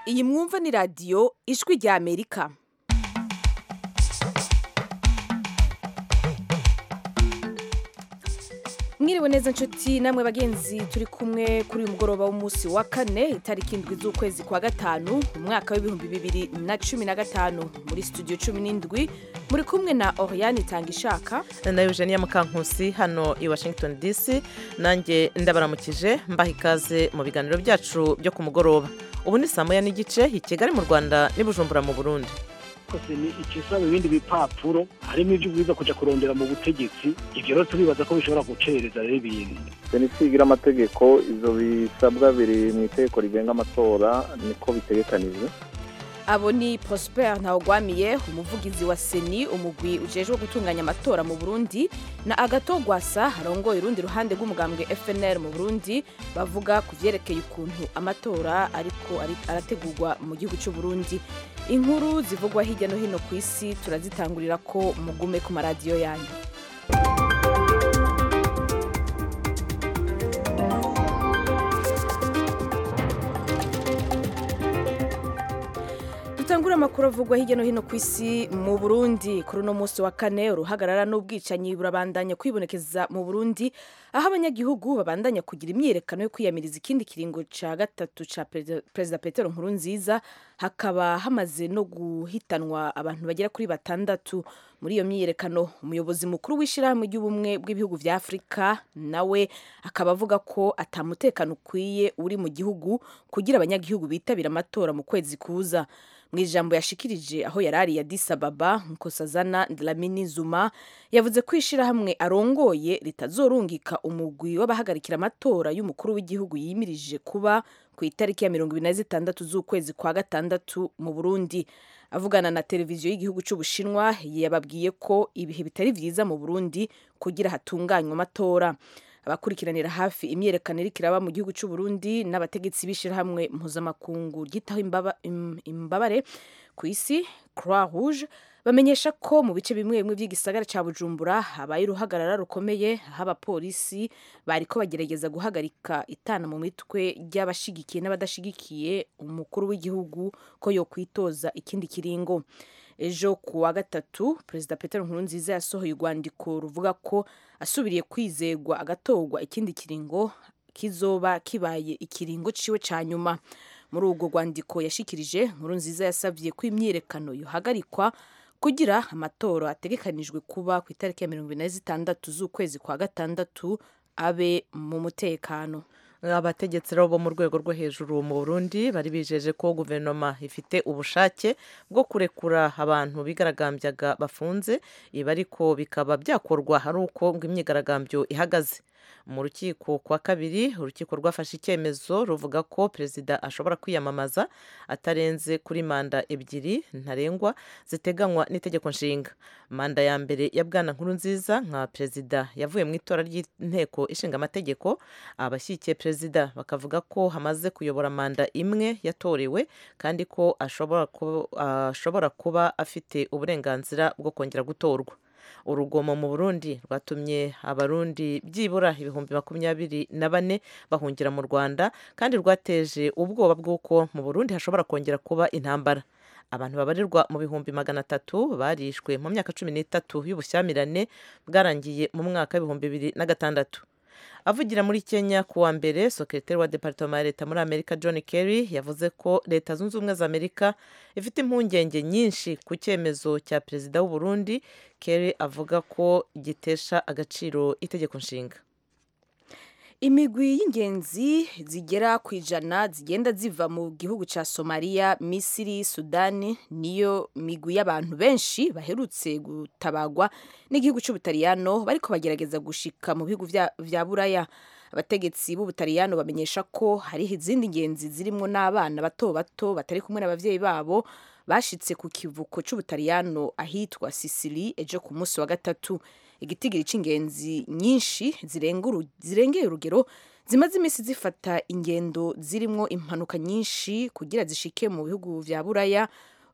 iyi mwumva ni radiyo ijwi rya amerika mwiriwe neza nshuti namwe bagenzi turi kumwe kuri uyu mugoroba w'umunsi wa kane itariki indwi z'ukwezi kwa gatanu mu mwaka w'ibihumbi bibiri na cumi na gatanu muri studio cumi n'indwi muri kumwe na oriane itanga ishaka na eugenia mukankusi hano i washington dc nanjye ndabaramukije mbaha ikaze mu biganiro byacu byo ku mugoroba ubu ni saa moya n'igice i kigali mu rwanda n'i bujumbura mu burundi kose ni ikisaba ibindi bipapuro harimo ibyo ubwiza kujya kurondera mu butegetsi ibyo rero turibaza ko bishobora gucereza rero ibintu benisigira amategeko ibyo bisabwa biri mu itegeko rigenga amatora niko bitegekanijwe abo ni prosper ntawugwamiye umuvugizi wa seni umugwi ujejwe gutunganya amatora mu burundi na agato gwasa arongoye urundi ruhande rw'umugambwe fnr mu burundi bavuga ku vyerekeye ukuntu amatora ariko ari- arategurwa mu gihugu cy'u burundi inkuru zivugwa hirya no hino ku isi turazitangurira ko mugume ku maradiyo yanyu dutangure amakuru avugwa hirya no hino ku isi mu burundi kuri uno munsi wa kane uruhagarara n'ubwicanyi burabandanya kwibonekeza mu burundi aho abanyagihugu babandanya kugira imyiyerekano yo kwiyamiriza ikindi kiringo ca gatatu ca Perezida- perezida petero nkurunziza hakaba hamaze no guhitanwa abantu bagera kuri batandatu muri iyo myiyerekano umuyobozi mukuru w'ishyirahamwe ry'ubumwe bw'ibihugu vya afurika nawe akaba avuga ko atamutekano ukwiye uri mu gihugu kugira abanyagihugu bitabira amatora mu kwezi kuza mu ijambo yashikirije aho yari ari Addis Ababa Nkosazana Dlamini Zuma yavuze ko ishirahamwe arongoye ritazorungika umugwi w'abahagarikira amatora y'umukuru w'igihugu yimirije kuba ku itariki ya mirongo ibiri na zitandatu z'ukwezi kwa gatandatu mu Burundi avugana na televiziyo y'igihugu cy'Ubushinwa yababwiye ko ibihe bitari vyiza mu Burundi kugira hatunganywe amatora abakurikiranira hafi imyiyerekano iriko iraba mu gihugu cy'u Burundi n'abategetsi b'ishirahamwe mpuzamakungu ryitaho imbaba- im- imbabare ku isi Croix Rouge bamenyesha ko mu bice bimwe bimwe by'igisagara ca Bujumbura habaye uruhagarara rukomeye aho abapolisi bariko bagerageza guhagarika itana mu mitwe ry'abashigikiye n'abadashigikiye umukuru w'igihugu ko yokwitoza ikindi kiringo ejo ku wa gatatu perezida peter nkurunziza yasohoye urwandiko ruvuga ko asubiriye kwizegwa agatorwa ikindi kiringo kizoba kibaye ikiringo ciwe ca nyuma muri urwo rwandiko yashikirije nkurunziza yasavye ko imyiyerekano yohagarikwa kugira amatora ategekanijwe kuba ku itariki ya mirongo ine na zitandatu z'ukwezi kwa gatandatu abe mu mutekano abategetsi rero bo mu rwego rwo hejuru mu burundi bari bijeje ko guverinoma ifite ubushake bwo kurekura abantu bigaragambyaga bafunze ibi ariko bikaba byakorwa ari uko ngo imyigaragambyo ihagaze mu rukiko kwa kabiri urukiko rwafashe icyemezo ruvuga ko perezida ashobora kwiyamamaza atarenze kuri manda ebyiri ntarengwa ziteganywa n'itegeko nshinga manda ya mbere ya bwana nkuru nziza nka perezida yavuye mu itora ry'inteko ishinga amategeko abashyigikiye perezida bakavuga ko hamaze kuyobora manda imwe yatorewe kandi ko ashobora kuba, ashobora kuba afite uburenganzira bwo kongera gutorwa urugomo mu burundi rwatumye abarundi byibura ibihumbi makumyabiri na bane bahungira mu rwanda kandi rwateje ubwoba bw'uko mu burundi hashobora kongera kuba intambara abantu babarirwa mu bihumbi magana atatu barishwe mu myaka cumi n'itatu y'ubushyamirane bwarangiye mu mwaka w'ibihumbi bibiri na gatandatu avugira muri kenya ku wa mbere sekretari wa departoma ya leta muri amerika john kerry yavuze ko leta zunze ubumwe za amerika ifite impungenge nyinshi ku cyemezo cya perezida w'u burundi kerry avuga ko gitesha agaciro itegeko nshinga imigwi y'ingenzi zigera ku ijana zigenda ziva mu gihugu cya somaliya misiri sudani niyo migwi y'abantu benshi baherutse gutabagwa n'igihugu cy'ubutaliyano bariko bagerageza gushika mu bihugu vya, vya buraya abategetsi b'ubutaliyano bamenyesha ko hariho izindi ngenzi zirimwo n'abana bato bato batari kumwe n'abavyeyi babo bashitse ku kivuko c'ubutaliyano ahitwa sisili ejo ku munsi wa gatatu igitigiri c'ingenzi nyinshi zirenga uru- zirengeye urugero zimaze iminsi zifata ingendo zirimwo impanuka nyinshi kugira zishike mu bihugu vya buraya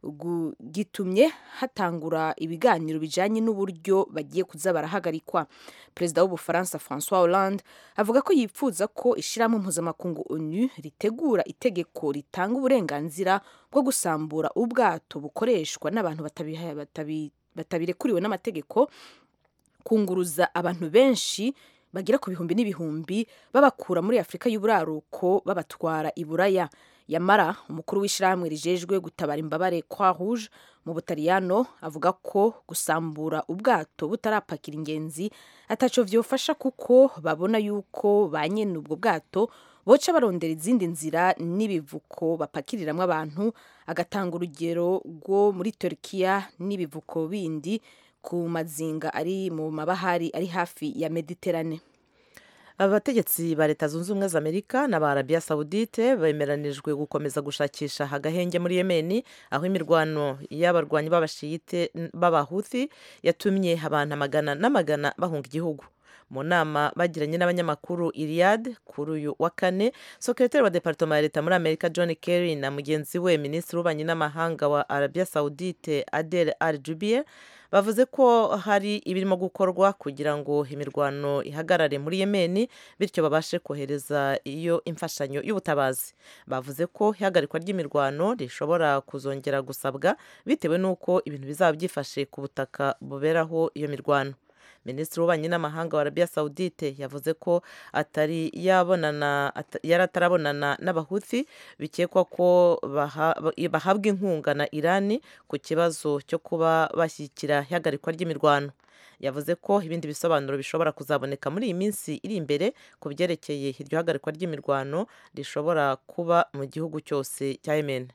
gu- gitumye hatangura ibiganiro bijanye n'uburyo bagiye kuza barahagarikwa perezida w'ubufaransa francois hollande avuga ko yipfuza ko ishirahamwe mpuzamakungu onu ritegura itegeko ritanga uburenganzira bwo gusambura ubwato bukoreshwa n'abantu batabiha- batabi- batabirekuriwe n'amategeko kunguruza abantu benshi bagera ku bihumbi n'ibihumbi babakura muri afurika y'uburaruko babatwara i buraya yamara umukuru w'ishyirahamwe rijejwe gutabara imbabare kwa rouge mu butaliyano avuga ko gusambura ubwato butarapakira ingenzi ataco vyofasha kuko babona yuko ba nyene ubwo bwato boca barondera izindi nzira n'ibivuko bapakiriramwo abantu agatanga urugero rwo muri turkiya n'ibivuko bindi ku mazinga ari mu mabahari ari hafi ya mediterane abategetsi ba leta zunze ubumwe za amerika n'aba arabiya sawudite bemeranijwe gukomeza gushakisha agahenge muri yemeni aho imirwano y'abarwanyi b'abashiyite b'abahuthi yatumye abantu amagana n'amagana bahunga igihugu mu nama bagiranye n'abanyamakuru iriyad kuri uyu wa kane sekretari wa departoma ya leta muri amerika john kerry na mugenzi we minisitiri w'ububanyi n'amahanga wa arabiya sawudite adel al jubier bavuze ko hari ibirimo gukorwa kugira ngo imirwano ihagarare muri yemeni bityo babashe kohereza iyo imfashanyo y'ubutabazi bavuze ko ihagarikwa ry'imirwano rishobora kuzongera gusabwa bitewe n'uko ibintu bizaba byifashe ku butaka buberaho iyo mirwano minisitiri w'ububanyi n'amahanga wa arabiya sawudite yavuze ko atari yabonana ata- yari atarabonana n'abahuthi bikekwa ko baha- bahabwa inkunga na irani ku kibazo cyo kuba bashyigikira ihagarikwa ry'imirwano yavuze ko ibindi bisobanuro bishobora kuzaboneka muri iyi minsi iri imbere ku byerekeye iryo hagarikwa ry'imirwano rishobora kuba mu gihugu cyose cya yemen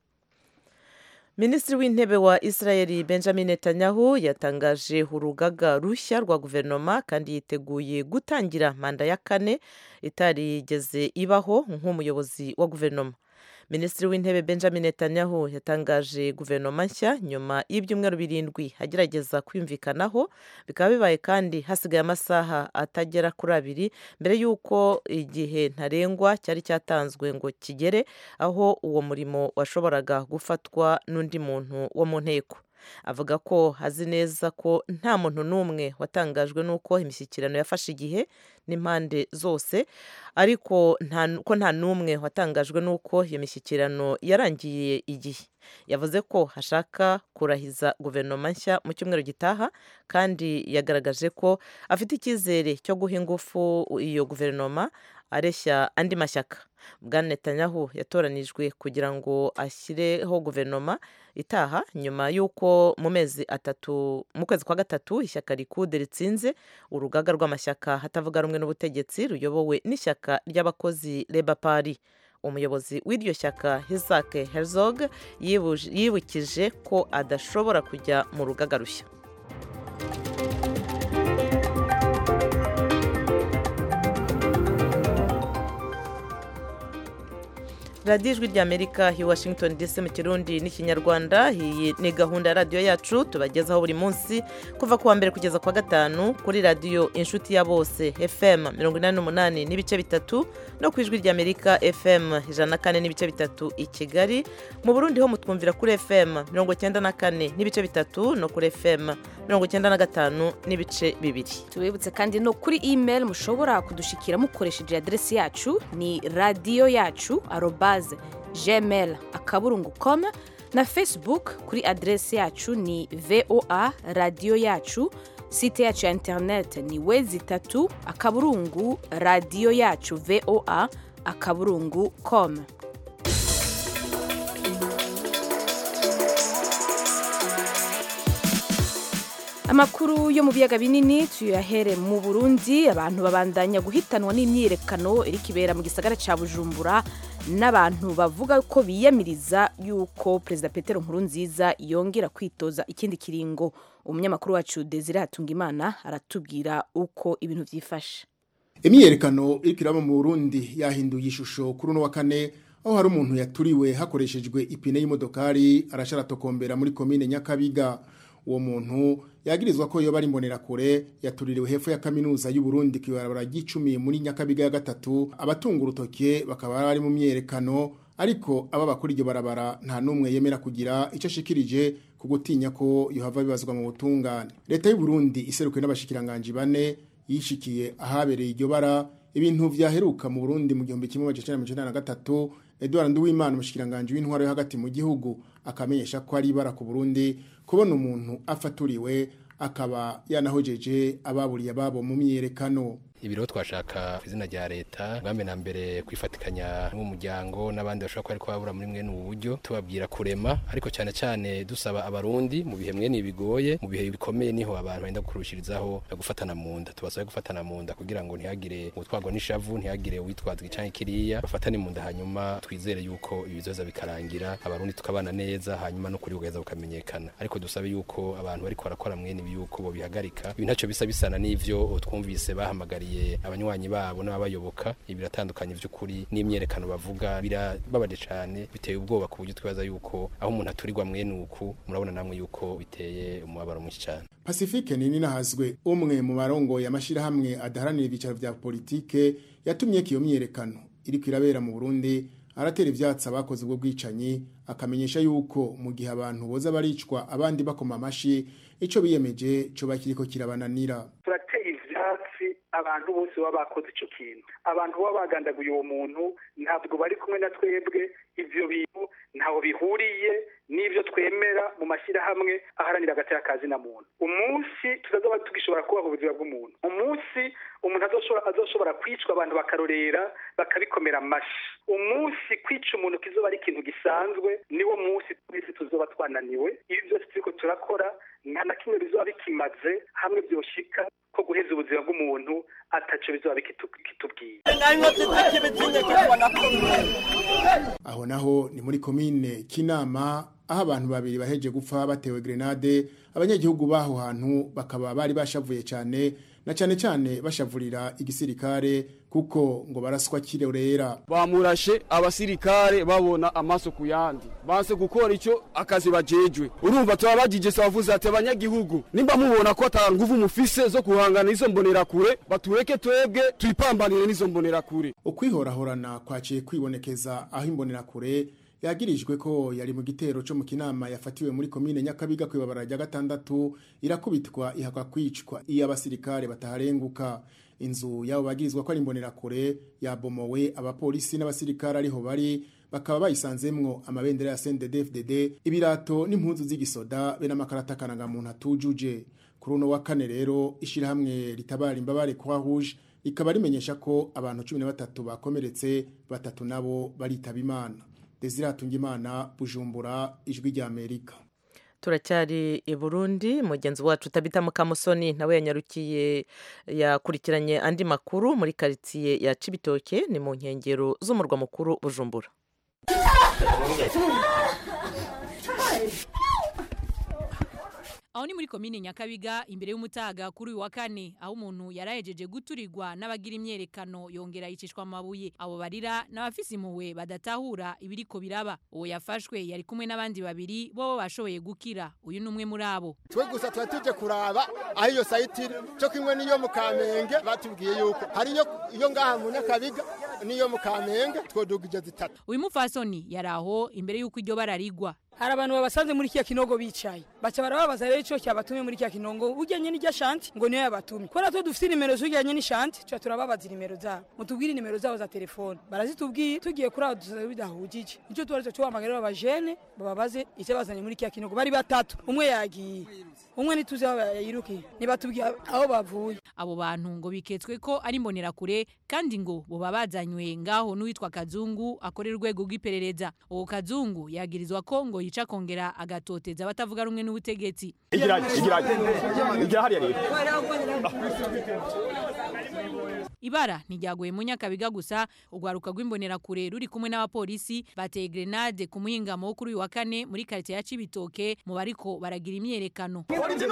minisitiri w'intebe wa israel benjamin netanyahu yatangaje urugaga rushya rwa guverinoma kandi yiteguye gutangira manda ya kane itarigeze ibaho nk'umuyobozi wa guverinoma minisitiri w'intebe benjamin netanyahu yatangaje guverinoma nshya nyuma y'ibyumweru birindwi agerageza kwiyumvikanaho bikaba bibaye kandi hasigaye amasaha atagera kuri abiri mbere y'uko igihe ntarengwa cyari cyatanzwe ngo kigere aho uwo murimo washoboraga gufatwa n'undi muntu wo mu nteko avuga ko azi neza ko nta muntu n'umwe watangajwe n'uko imishyikirano yafashe igihe n'impande zose ariko nta- ko nta n'umwe watangajwe n'uko iyo mishyikirano yarangiye igihe yavuze ko hashaka kurahiza guverinoma nshya mu cyumweru gitaha kandi yagaragaje ko afite icyizere cyo guha ingufu iyo guverinoma areshya andi mashyaka bwana netanyahu yatoranijwe kugira ngo ashyireho guverinoma itaha nyuma y'uko mu mezi atatu mu kwezi kwa gatatu ishyaka rikude ritsinze urugaga rw'amashyaka hatavuga rumwe n'ubutegetsi ruyobowe n'ishyaka ry'abakozi leba pari umuyobozi w'iryo shyaka hisake herzog yibuje- yibukije ko adashobora kujya mu rugaga rushya radiyo ijwi ry'amerika i washington dc mu kirundi n'ikinyarwanda iyi ni gahunda ya radiyo yacu tubagezaho buri munsi kuva ku wa mbere kugeza ku wa gatanu kuri radiyo inshuti ya bose fm mirongo inani n'umunani n'ibice bitatu no ku ijwi ry'amerika fm ijana na kane n'ibice bitatu i kigali mu burundi ho mutwumvira kuri fm mirongo cyenda na kane n'ibice bitatu no kuri fm mirongo cyenda na gatanu n'ibice bibiri tubibutse kandi no kuri email mushobora kudushikira mukoresheje aderesi yacu ni radiyo yacu arobaze gmail akaburungu com na facebook kuri aderesi yacu ni voa radiyo yacu site yacu ya internet ni wezi itatu akaburungu radiyo yacu voa akaburungu com amakuru yo mu biyaga binini tuyahere mu burundi abantu babandanya guhitanwa n'imyiyerekano iri kibera mu gisagara cya bujumbura n'abantu bavuga ko biyamiriza yuko perezida petero nkurunziza yongera kwitoza ikindi kiringo umunyamakuru wacu desire hatungimana aratubwira uko ibintu byifashe imyiyerekano iriko iraba mu burundi yahinduye ishusho kuri uno wa kane aho hari umuntu yaturiwe hakoreshejwe ipine y'imodokari arasharatokombera muri komine nyakabiga uwo muntu yagirizwa ko yoba ari imbonerakure yatuririwe hepfo ya kaminuza y'u Burundi ku ibarabara ry'icumi muri nyakabiga ya gatatu abatunga urutoke bakaba bari mu myerekano ariko aba bakuri iryo barabara nta numwe yemera kugira ico ashikirije ku gutinya ko yohava bibazwa mu butungane leta y'u Burundi iserukiwe n'abashikiranganje bane yishikiye ahabereye iryo bara ibintu vyaheruka mu Burundi mu gihumbi kimwe amajana icenda na gatatu Edouard Nduwimana umushikiranganje w'intwaro yo hagati mu gihugu akamenyesha ko ari ibara ku Burundi kubona umuntu afaturiwe akaba yanahojeje ababuriye ababo mu myerekano ibiro twashaka izina rya leta bwambe na mbere kwifatikanya n'umuryango n'abandi bashobora kuba ariko babura muri mwene ubu buryo tubabwira kurema ariko cyane cyane dusaba abarundi mu bihe mwene bigoye mu bihe bikomeye niho abantu benda kurushirizaho gufatana mu nda tubasabe gufatana mu nda kugira ngo ntihagire utwagwa n'ishavu ntihagire uwitwazwa icyanke kiriya bafatane mu nda hanyuma twizere yuko ibizoza bikarangira abarundi tukabana neza hanyuma no kuri bugaheza bukamenyekana ariko dusabe yuko abantu bariko barakora mwene ibi yuko bo bihagarika ibi ntacyo bisa bisana n'ivyo twumvise bahamagariye abanywanyi babo n'ababayoboka biratandukanye by'ukuri n'imyerekano bavuga birababaje cyane biteye ubwoba ku buryo twibaza yuko aho umuntu aturirwa mwene uku murabona namwe yuko biteye umubabaro mwinshi cyane Pacifique nini nahazwe umwe mu barongoye amashirahamwe adaharanira ibyicaro vya politike yatumye kiyo myerekano iriko irabera mu Burundi aratera ivyatsi abakoze ubwo bwicanyi akamenyesha yuko mu gihe abantu boza baricwa abandi bakoma amashi ico biyemeje co bakiriko kirabananira turateye ivyatsi abantu bose baba bakoze ico kintu abantu baba bagandaguye uwo muntu ntabwo bari kumwe na twebwe ivyo bintu ntaho bihuriye n'ivyo twemera mu mashyirahamwe aharanira agatera kazi na muntu umunsi tutazoba tugishobora kubaho ubuzima bw'umuntu umunsi umuntu azoshobora kwicwa abantu bakarorera bakabikomera amashi umunsi kwica umuntu kizoba ari ikintu gisanzwe niwo munsi twese tuzoba twananiwe ibi byose turiko turakora nta na kimwe bizoba bikimaze hamwe byoshika ko guheza ubuzima bw'umuntu ataco bizoba bikitubwiye aho naho ni muri komine kinama aho abantu babiri baheje gupfa batewe grenade abanyagihugu baho hantu bakaba bari bashavuye cyane na cyane cyane bashavurira igisirikare kuko ngo baraswa kirorera bamurashe abasirikare babona amaso ku yandi banse gukora icyo akazi bajejwe urumva turabagije savuze ati abanyagihugu nimba mubona ko ata nguvu mufise zo guhangana izo mbonera kure batureke twebwe tuyipambanire n'izo mbonera kure ukwihorahorana kwaciye kwibonekeza aho imbonera kure yagirijwe ko yari mu gitero cyo mu kinama yafatiwe muri komine nyakabiga ku ibabara rya gatandatu irakubitwa ihakwa kwicwa iyo abasirikare bataharenguka inzu yabo bagirizwa ko ari imbonerakure yabomowe abapolisi n'abasirikare ariho bari bakaba bayisanzemwo amabendera ya CNDD-FDD ibirato n'impunzu z'igisoda be n'amakarata karangamuntu atujuje kuri uno wa kane rero ishirahamwe ritabara imbabare kwa rouge rikaba rimenyesha ko abantu 13 bakomeretse batatu nabo baritaba imana Desire Hatungimana Bujumbura ijwi rya Amerika turacyari i burundi mugenzi wacu utabita mukamusoni nawe yanyarukiye yakurikiranye andi makuru muri karitsiye ya cibitoke ni mu nkengero z'umurwa mukuru bujumbura aho ni muri komine nyakabiga imbere y'umutaga kuri uyu wa kane aho umuntu yarahejeje guturirwa n'abagira imyerekano yongera yicishwa amabuye abo barira n'abafise impuhwe badatahura ibiriko biraba uwo yafashwe yari kumwe n'abandi babiri bo bashoboye gukira uyu ni umwe muri abo twe gusa tuba tuje kuraba aho iyo sayiti iri cyo kimwe n'iyo mu kamenge batubwiye yuko hari iyo ngaha mu nyakabiga n'iyo mu kamenge twodugije zitatu uyu mupfasoni yari aho imbere y'uko iryo bara rigwa hari abantu babasanze muri kiya kinogo bicaye baca barababaza rero ico cyabatumye muri kiya kinogo ujyanye n'irya shanti ngo niyo yabatumye kubera ko dufite nimero zujyanye n'ishanti tuca turababaza nimero zabo mutubwire nimero zabo za telefone barazitubwiye tugiye kuri aho dusaza bidahujije nicyo tubaretse tubahamagara abajene bababaze icyo bazanye muri kiya kinogo bari batatu umwe yagiye umwe ntituzi aho yayirukiye nibatubwiye aho bavuye abo bantu ngo biketswe ko ari imbonerakure kandi ngo boba bazanywe ngaho n'uwitwa kazungu akorera urwego rw'iperereza uwo kazungu yagirizwa ko ngo yica kongera agatoteza abatavuga rumwe n'ubutegetsi igira igira igira hariya rero ibara ntiryaguye mu nyakabiga gusa urwaruka rw'imbonerakure ruri kumwe n'abapolisi bateye grenade ku muhingamo wo kuri uyu wa kane muri karitsiye ya cibitoke mu bariko baragira imyerekano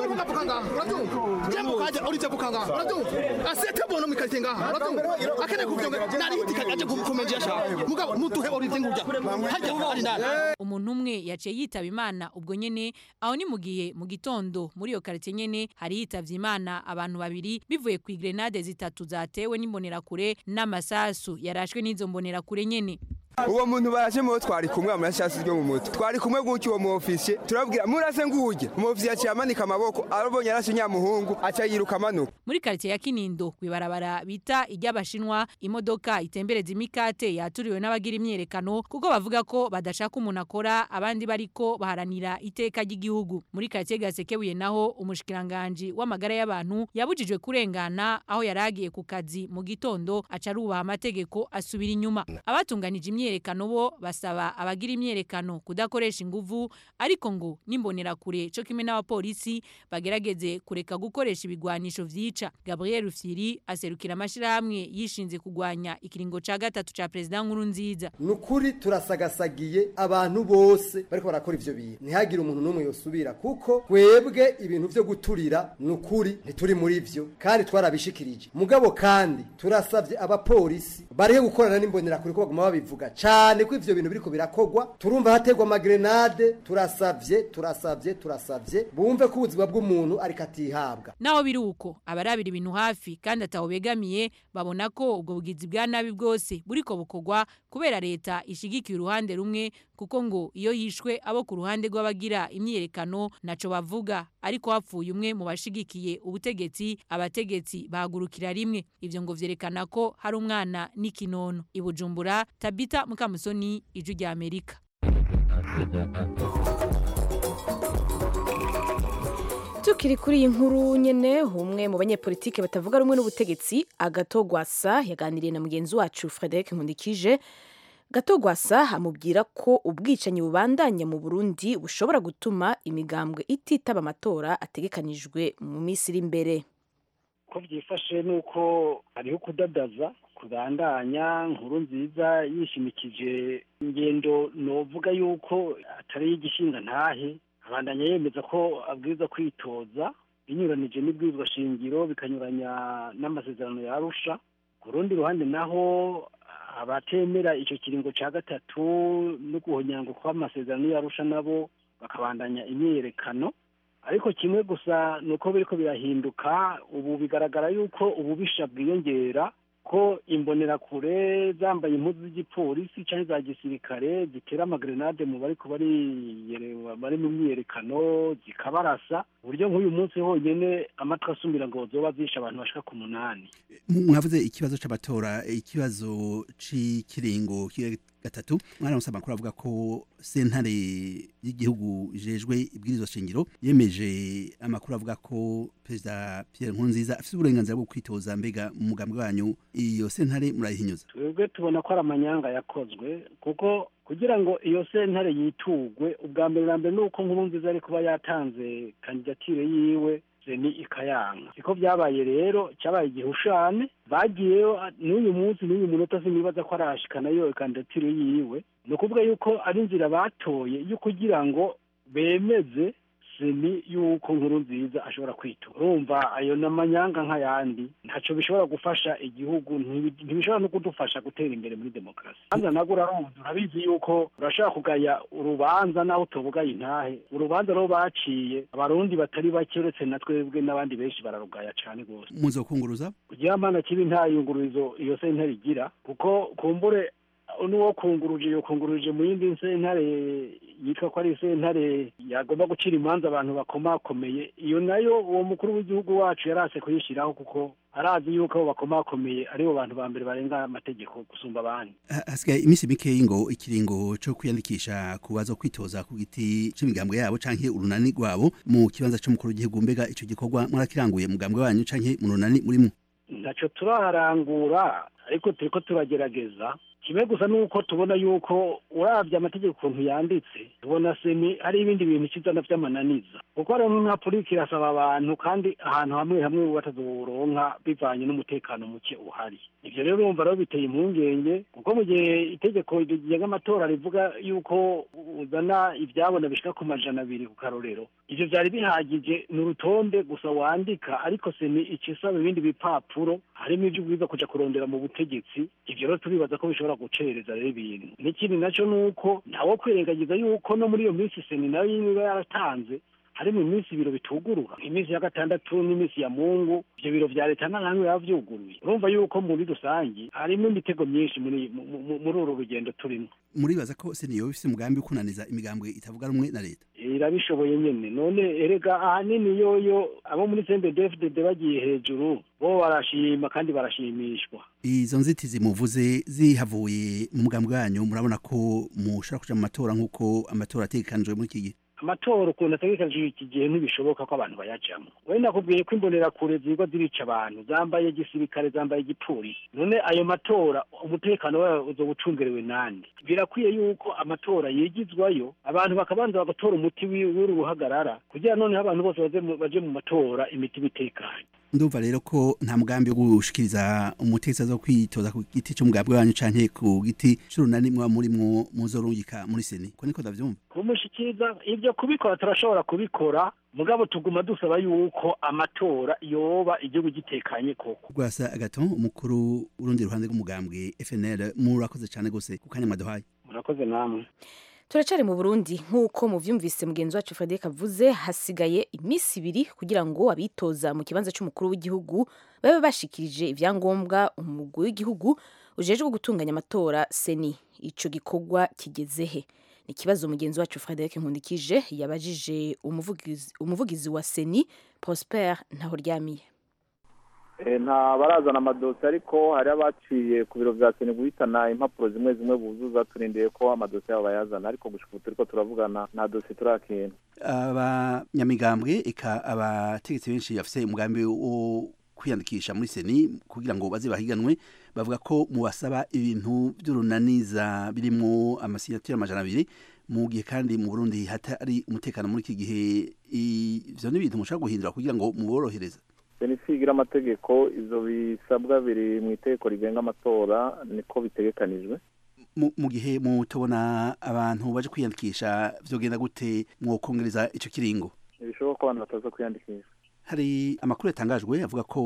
umuntu umwe yaciye yitaba imana ubwo nyene aho ni mu gihe mu gitondo muri iyo karitsiye nyene hari hitavye imana abantu babiri bivuye ku grenade zitatu zatewe n'imbonerakure n'amasasu yarashwe n'izo mbonerakure nyene uwo muntu baraje mu twari kumwe amashasi ryo mu mutwe twari kumwe gutyo uwo mu ofisiye turabwira murase nguje mu ofisiye aciye amanika amaboko arabonye arashe nyamuhungu aca yiruka amanuka muri quartier ya Kinindo kwibarabara bita iry'abashinwa imodoka itembereza imikate yaturiwe n'abagira imyerekano kuko bavuga ko badashaka umuntu akora abandi bariko baharanira iteka ry'igihugu muri quartier Gasekebuye naho umushikiranganje w'amagara y'abantu yabujijwe kurengana aho yaragiye ku kazi mu gitondo aca arubaha amategeko asubira inyuma abatunganije imyerekano bo basaba abagira imyerekano kudakoresha inguvu ariko ngo nimbonera kure cyo kimwe n'abapolisi bagerageze kureka gukoresha ibigwanisho vyica Gabriel Rufyiri aserukira amashirahamwe yishinze kugwanya ikiringo ca gatatu ca president nkuru nziza nukuri turasagasagiye abantu bose bariko barakora ivyo bintu ntihagire umuntu n'umwe yosubira kuko twebwe ibintu vyo guturira nukuri ntituri muri vyo kandi twarabishikirije mugabo kandi turasavye abapolisi barihe gukorana n'imbonera kuri ko baguma babivuga cane ko ivyo bintu biriko birakogwa turumva hategwa amagrenade turasavye turasavye turasavye bumve ko ubuzima bw'umuntu ariko atihabwa naho biri uko abarabira ibintu hafi kandi ataho begamiye babona ko ubwo bugizi bwa nabi bwose buriko bukogwa kubera leta ishigikiye uruhande rumwe kuko ngo iyo yishwe abo ku ruhande rw'abagira imyerekano naco bavuga ariko hapfuye umwe mu bashigikiye ubutegetsi abategetsi bahagurukira rimwe ivyo ngo vyerekana ko hari umwana n'ikinono ibujumbura tabita mukamusoni iju rya amerika tukiri kuri iyi nkuru nyene umwe mu banyepolitike batavuga rumwe n'ubutegetsi agatogwasa yaganiriye na mugenzi wacu Frederic Nkundikije gatogwasa amubwira ko ubwicanyi bubandanya mu Burundi bushobora gutuma imigambwe ititaba amatora ategekanijwe mu minsi iri imbere ko byifashe nuko hariho kudadaza kubandanya nkuru nziza yishimikije ingendo novuga yuko atari igishinga ntahe abandanya yemeza ko abwiza kwitoza binyuranije n'ibwirizwa shingiro bikanyuranya n'amasezerano ya Arusha ku rundi ruhande naho abatemera icyo kiringo cya gatatu no guhonyango kw'amasezerano ya Arusha nabo bakabandanya imyiyerekano ariko kimwe gusa ni uko biriko birahinduka ubu bigaragara yuko ububisha bwiyongera ko imbonerakure zambaye impuzu z'igipolisi cyangwa za gisirikare zitera amagrenade mu bariko bari mu myiyerekano zikabarasa uburyo nk'uyu munsi honyine amatwi asumira ngo zoba zishe abantu bashika ku munani mwavuze ikibazo c'abatora ikibazo c'ikiringo gatatu mwaramusa amakuru avuga ko sentare y'igihugu ijejwe ibwirizwa shingiro yemeje amakuru avuga ko perezida Pierre Nkurunziza afite uburenganzira bwo kwitoza mbega mu mugambi wanyu iyo sentare murayihinyuza twebwe tubona ko ari amanyanga yakozwe kuko kugira ngo iyo sentare yitugwe ubwa mbere na mbere ni uko Nkurunziza ari kuba yatanze kandidatire yiwe ni ikayanga siko byabaye rero cyabaye igihushane bagiyeyo n'uyu munsi n'uyu munota sinibaza ko arashikana yo kandidatire yiwe ni ukuvuga yuko ari inzira batoye yo kugira ngo bemeze seni yuko nkuru nziza ashobora kwitura urumva ayo n'amanyanga nk'ayandi ntacyo bishobora gufasha igihugu ntibishobora no kudufasha gutera imbere muri demokarasi hanze nabwo urarumva urabizi yuko urashobora kugaya urubanza naho utubugaye intahe urubanza rwo baciye abarundi batari bake uretse na twebwe n'abandi benshi bararugaya cyane rwose muzokunguruza kugira amana kibi nta yungururizo iyo sentare igira kuko kumbure n'uwo kunguruje yo kunguruje mu yindi sentare yitwa ko ari sentare yagomba gucira imanza abantu bakomakomeye iyo nayo uwo mukuru w'igihugu wacu yarase kuyishyiraho kuko arazi yuko abo bakomakomeye aribo bantu ba mbere barenga amategeko gusumba abandi hasigaye iminsi mikeyi ngo ikiringo cyo kwiyandikisha ku baza kwitoza ku giti c'imigambwe yabo canke urunani rwabo mu kibanza c'umukuru w'igihugu mbega ico gikorwa mwarakiranguye mugambwe wanyu canke mu runani murimo ntaco turaharangura ariko turiko turagerageza kimwe gusa nuko tubona yuko urabye amategeko ukuntu yanditse tubona semi hari ibindi bintu kizana vy'amananiza kuko rero nka polisi irasaba abantu kandi ahantu hamwe hamwe batazoronka bivanye n'umutekano muke uhari ivyo rero urumva rero biteye impungenge kuko mu gihe itegeko rigenga amatora rivuga yuko uzana ivyabona bishika ku majana abiri ku karorero ivyo vyari bihagije ni urutonde gusa wandika ariko semi icisaba ibindi bipapuro harimo ivyo ubwiza kuja kurondera mu butegetsi ivyo rero turibaza ko bishobora gucereza rero ibintu n'ikindi naco nuko ntawo kwirengagiza yuko no muri iyo minsi seni nayo iba yaratanze harimo iminsi ibiro bitugurura iminsi ya gatandatu n'iminsi ya mungu ivyo biro vya leta nta namwe biba vyuguruye urumva yuko muri rusangi harimo imitego myinshi muri mu- mu- muri uru rugendo turimo muribaza ko seniyo bifite umugambi wo kunaniza imigambwe itavuga rumwe na leta irabishoboye nyene none erega ahanini yoyo abo muri CNDD-FDD bagiye hejuru bo barashima kandi barashimishwa izo nzitizi muvuze zihavuye mu mugambi wanyu murabona ko mushobora kuja mu matora nk'uko amatora ategekanijwe muri iki gihe amatora ukuntu ategekanijwe iki gihe ntibishoboka ko abantu bayajamwo we nakubwiye ko imbonerakure zirwa zirica abantu zambaye gisirikare zambaye igipolisi none ayo matora umutekano wayo uzoba ucungerewe nande birakwiye yuko amatora yigizwayo abantu bakabanza bagatora umuti wi- w'uru ruhagarara kugira noneho abantu bose baze mu- baje mu matora imiti bitekanye ndumva rero ko nta mugambi wo gushikiriza umutegetsi aza kwitoza ku giti c'umugambi wanyu canke ku giti c'urunani mwa murimwo muzorungika muri seni ko niko ndavyumva kumushikiriza ibyo kubikora turashobora kubikora mugabo tuguma dusaba yuko amatora yoba igihugu gitekanye koko rwasa agaton umukuru urundi ruhande rw'umugambwe FNL murakoze cane gose ku kanya mwaduhaye murakoze namwe turacari mu burundi nk'uko muvyumvise mugenzi wacu frederic avuze hasigaye iminsi ibiri kugira ngo abitoza mu kibanza c'umukuru w'igihugu babe bashikirije ivyangombwa umugwi w'igihugu ujejwe gutunganya amatora seni ico gikorwa kigeze he ni ikibazo mugenzi wacu frederic nkundikije yabajije umuvugizi, umuvugizi wa seni prosper ntahoryamiye Eh, nta barazana amadosiye ariko hari abaciye ku biro vya seni guhitana impapuro zimwe zimwe buzuza turindiye ko amadosiye yabo bayazana ariko gushika ubu turiko turavugana nta dosiye turakira abanyamigambwe eka abategetsi benshi bafise umugambi wo kwiyandikisha muri seni kugira ngo baze bahiganwe bavuga ko mubasaba ibintu by'urunaniza birimwo amasinyatire amajana abiri mu gihe kandi mu burundi hatari umutekano muri iki gihe ivyo ni ibintu mushobora guhindura kugira ngo muborohereze seni sigira amategeko ivyo bisabwa biri mu itegeko rigenga amatora niko bitegekanijwe mu mu gihe mutobona abantu baje kwiyandikisha vyogenda gute mwokongereza ico kiringo ntibishoboka ko abantu bataza kwiyandikisha hari amakuru yatangajwe avuga ko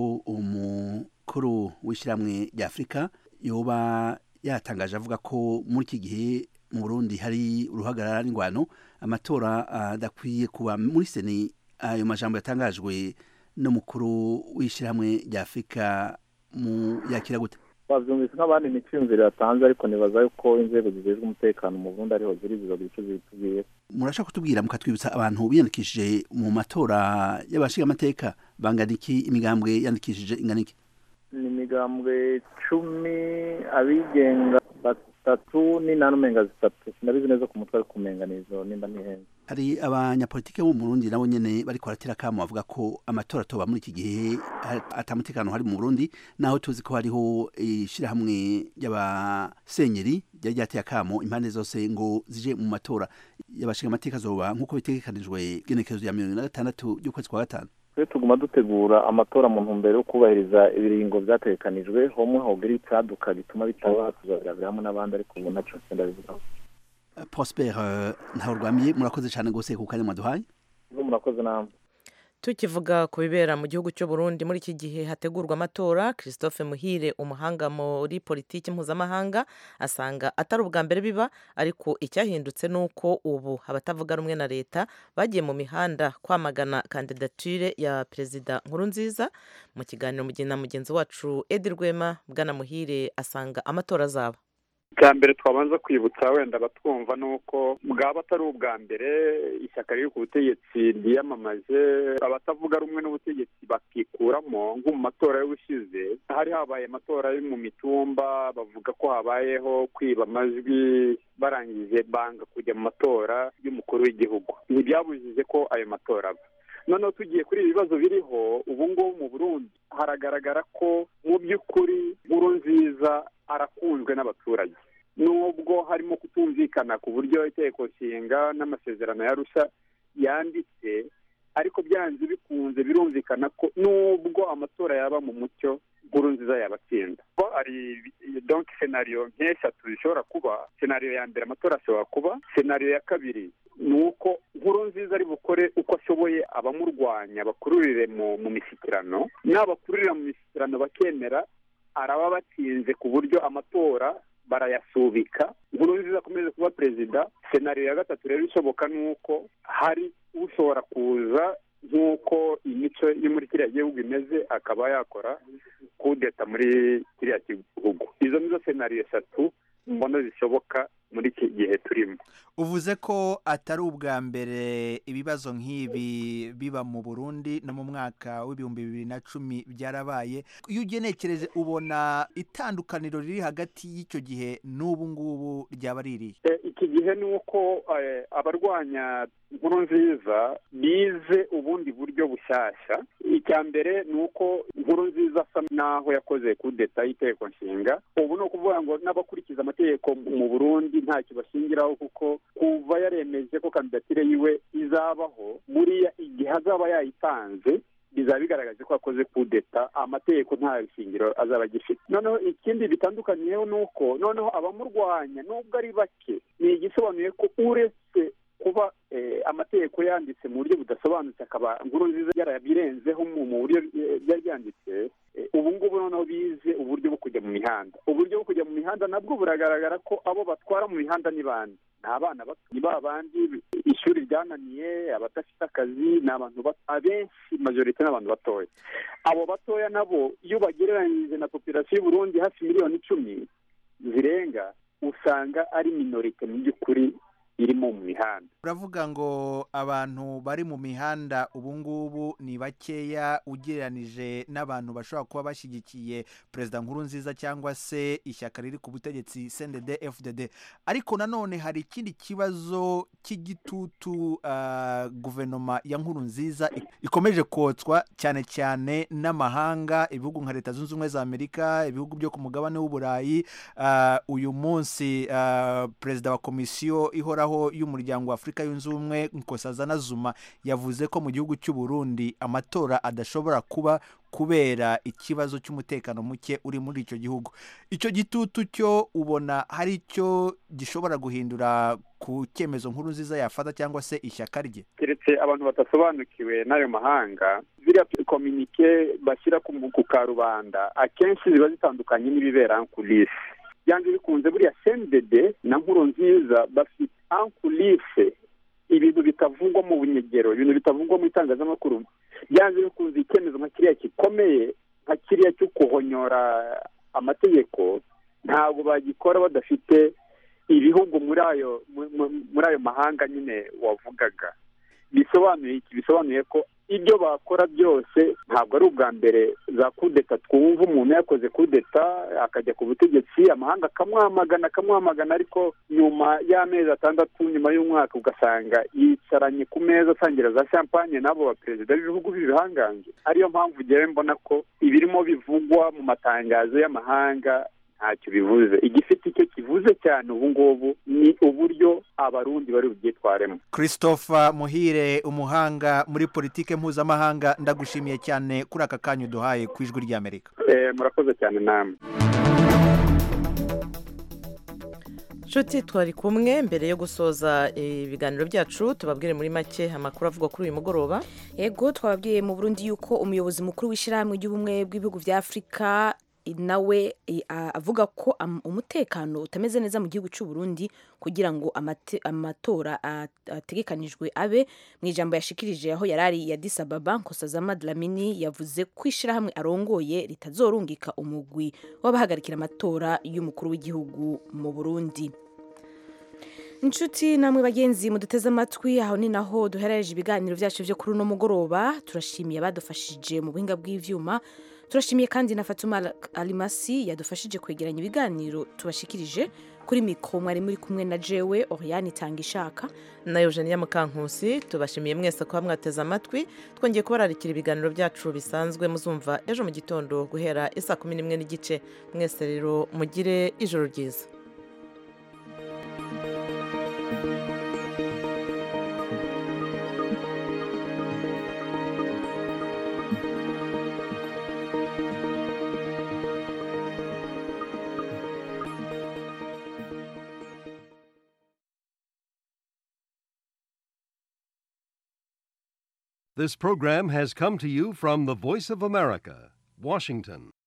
umukuru w'ishyirahamwe rya afurika yoba yatangaje avuga ko muri iki gihe mu burundi hari uruhagarara n'ingwano amatora adakwiye kuba muri seni ayo majambo yatangajwe n'umukuru w'ishyirahamwe rya afurika mu yakira gute bavyumvise nk'abandi imiciyumvire yatanze ariko nibaza yuko inzego zijejwe umutekano mu burundi ariho ziri zizogira ico zibitubwiye murashaka kutubwira mukatwibutsa abantu biyandikishije mu matora y'abashingamateka bangana iki imigambwe yandikishije ingana iki ni imigambwe cumi abigenga batatu n'inani umenga zitatu sinabizi neza ku mutwe ariko umenga nizo nimba nihenze hari abanyapolitike bo mu Burundi nabo nyene bariko baratera kamo bavuga ko amatora atoba muri iki gihe ha- atamutekano hari mu Burundi naho tuzi ko hariho ishirahamwe ry'abasenyeri ryari ryateye akamo impande zose ngo zije mu matora y'abashinga amateka azoba nk'uko bitegekanijwe genekerezo ya mirongo ine na gatandatu y'ukwezi kwa gatanu twe tuguma dutegura amatora mu ntumbero yo kubahiriza ibiringo vyategekanijwe homwe hogira icaduka gituma bitaba tuzabirabira hamwe n'abandi ariko ubu naco sindabivugaho Prosper eh, Ntahorwamiye murakoze cyane gose ku kanya mwaduhaye Mwe murakoze namwe tukivuga ku bibera mu gihugu cy'u Burundi muri iki gihe hategurwa amatora christophe muhire umuhanga muri politiki mpuzamahanga asanga atari ubwa mbere biba ariko icyahindutse ni uko ubu abatavuga rumwe na leta bagiye mu mihanda kwamagana kandidatire ya perezida nkurunziza mu kiganiro mugihe na mugenzi wacu edi rwema bwana muhire asanga amatora azaba bwa mbere twabanza kwibutsa wenda abatwumva ni uko bwaba atari ubwa mbere ishyaka riri ku butegetsi ryiyamamaje abatavuga rumwe n'ubutegetsi bakikuramo nko mu matora y'ubushize hari habaye amatora yo mu mitumba bavuga ko habayeho kwiba amajwi barangije banga kujya mu matora y'umukuru w'igihugu ntibyabujije ko ayo matora aba noneho tugiye kuri ibi bibazo biriho ubu ngubu mu burundi haragaragara ko mu by'ukuri nkuru nziza arakunzwe n'abaturage nubwo harimo kutumvikana ku buryo itegeko nshinga n'amasezerano ya rusha yanditse ariko byanze bikunze birumvikana ko nubwo amatora yaba mu mucyo nkuru nziza yabatsinda ko hari donc senariyo nk'eshatu zishobora kuba senariyo ya mbere amatora ashobora kuba senariyo ya kabiri ni uko nkuru nziza ari bukore uko ashoboye abamurwanya bakururire mu mu mishyikirano n'abakururira mu mishyikirano bakemera araba batsinze ku buryo amatora barayasubika nkurunziza akomeze kuba perezida senariyo ya gatatu rero ishoboka ni uko hari ushobora kuza nk'uko imico yo muri kiriya gihugu imeze akaba yakora kudeta muri kiriya gihugu izo nizo senariyo eshatu mbona zishoboka muri iki gihe turimo uvuze ko atari ubwa mbere ibibazo nk'ibi biba mu burundi no mu mwaka w'ibihumbi bibiri na cumi byarabaye iyo ugenekereje ubona itandukaniro riri hagati y'icyo gihe n'ubu ngubu ryaba ririye Eh, iki gihe ni uko eh, abarwanya inkuru nziza bize ubundi buryo bushyashya icya mbere ni uko inkuru nziza asa n'aho yakoze kudeta y'itegeko nshinga ubu ni ukuvuga ngo n'abakurikiza amategeko mu burundi ntacyo bashingiraho kuko kuva yaremeje ko kandidatire yiwe izabaho buriya igihe azaba yayitanze bizaba bigaragaje ko yakoze kudeta amategeko nta shingiro azaba agifite noneho ikindi bitandukaniyeho ni uko noneho abamurwanya nubwo ari bake ni igisobanuye ko uretse kuba eh, amategeko yanditse mu buryo budasobanutse akaba nkuru nziza yarabirenzeho mu mu buryo eh, byari byanditse eh, ubu ngubu noneho bize uburyo bwo kujya mu mihanda uburyo bwo kujya mu mihanda nabwo buragaragara ko abo batwara mu mihanda ni bande ni abana bato ni ba bandi ishuri ryananiye abadafite akazi ni abantu bato abenshi majorite ni abantu batoya abo batoya nabo iyo bagereranyije na populasiyo y'uburundi hafi miliyoni icumi zirenga usanga ari minorite mu by'ukuri irimo mu mihanda uravuga ngo abantu bari mu mihanda ubu ngubu ni bakeya ugereranije n'abantu bashobora kuba bashyigikiye perezida nkuru nziza cyangwa se ishyaka riri ku butegetsi cndd fdd ariko nanone hari ikindi kibazo cy'igitutu ah, guverinoma ya nkuru nziza ik- ikomeje kotswa cyane cyane n'amahanga ibihugu nka leta zunze ubumwe za amerika ibihugu byo ku mugabane w'uburayi Ah, uyu munsi ah, perezida wa komisiyo ihoraho y'umuryango wa afurika yunze ubumwe nkosazana zuma yavuze ko mu gihugu cy'u Burundi amatora adashobora kuba kubera ikibazo cy'umutekano muke uri muri icyo gihugu icyo gitutu cyo ubona hari icyo gishobora guhindura ku cyemezo nkuru nziza yafata cyangwa se ishyaka rye keretse abantu badasobanukiwe n'ayo mahanga ziriya kominike bashyira ku ku karubanda akenshi ziba zitandukanye n'ibibera ankulise byanze bikunze buriya sendede na nkuru nziza bafite ankulise ibintu bitavugwa mu bunyegero ibintu bitavugwa mu itangazamakuru byanze bikunze icyemezo nka kiriya gikomeye nka kiriya cyo guhonyora amategeko ntabwo bagikora badafite ibihugu muri ayo mu- mu- muri ayo mahanga nyine wavugaga bisobanuye iki bisobanuye ko ibyo bakora byose ntabwo ari ubwa mbere za kudeta twumva umuntu yakoze kudeta akajya ku butegetsi amahanga akamwamagana akamwamagana ariko nyuma y'amezi atandatu nyuma y'umwaka ugasanga yicaranye ku meza asangira za champagne n'abo baperezida b'ibihugu b'ibihangange ariyo mpamvu ngewe mbona ko ibirimo bivugwa mu matangazo y'amahanga ntacyo bivuze igifite icyo kivuze cyane ubu ngubu ni uburyo abarundi bari bubyitwaremo christopher muhire umuhanga muri politike mpuzamahanga ndagushimiye cyane kuri aka kanya uduhaye ku ijwi ry'amerika Eh, murakoze cyane namwe nshuti twari kumwe mbere yo gusoza ibiganiro byacu tubabwire muri make amakuru avugwa kuri uyu mugoroba ego twababwiye mu burundi yuko umuyobozi mukuru w'ishyirahamwe ry'ubumwe bw'ibihugu bya afurika nawe eh, a- avuga ko am- umutekano utameze neza mu gihugu cy'u Burundi kugira ngo amate- amatora a- ategekanijwe abe mu ijambo yashikirije aho yarari ya Addis Ababa Nkosazana Dlamini yavuze ko ishyirahamwe arongoye ritazorungika umugwi w'abahagarikira amatora y'umukuru w'igihugu mu Burundi inshuti namwe bagenzi muduteze amatwi aho ni naho duherereje ibiganiro byacu byo kuri uno mugoroba turashimiye abadufashije mu buhinga bw'ivyuma turashimiye kandi na fatuma alimasi yadufashije kwegeranya ibiganiro tubashikirije kuri mikoro mwari muri kumwe na jewe oriane itanga ishaka na eugenia mukankusi tubashimiye mwese kuba mwateze amatwi twongeye kubararikira ibiganiro byacu bisanzwe muzumva ejo mu gitondo guhera isa kumi n'imwe n'igice mwese rero mugire ijoro ryiza This program has come to you from the Voice of America, Washington.